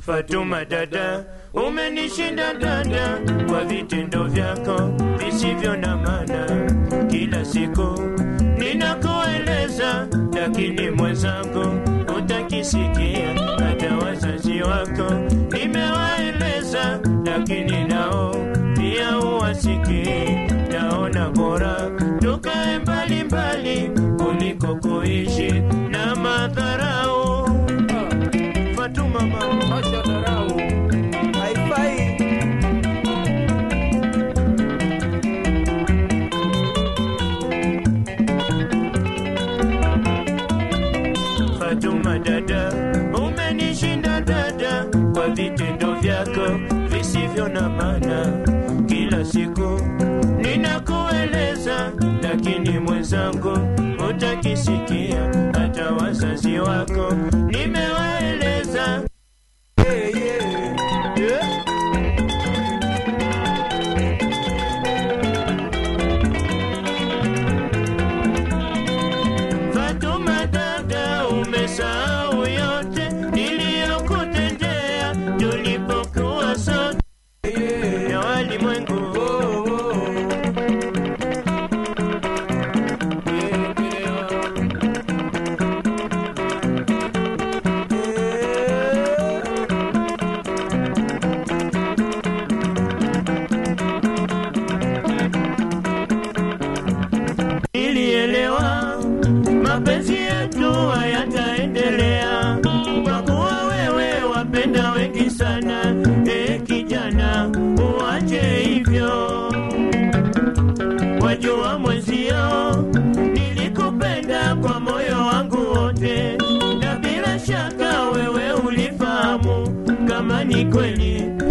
Fatuma dada, umenishinda dada kwa vitendo vyako visivyo na maana. Kila siku ninakueleza, lakini mwenzangu utakisikia. Hata wazazi wako nimewaeleza, lakini nao pia uwasikii. Naona bora tukae mbali mbali kuliko kuishi na madharau. Fatuma mama. Acha dharau. haifai Fatuma dada, umenishinda dada kwa vitendo vyako visivyo na maana. Kila siku ninakueleza, lakini mwenzangu utakisikia. Hata wazazi wako nimewaeleza. yeah, yeah. Yeah. Fatuma dada, umesahau yote niliyokutendea tulipokuwa sote ya walimwengu. Oh, oh. Nilielewa mapenzi yetu hayataendelea kwa kuwa wewe wapenda wengi sana. E kijana, uache hivyo, wajua mwenzio, nilikupenda kwa moyo wangu wote, na bila shaka wewe ulifahamu kama ni kweli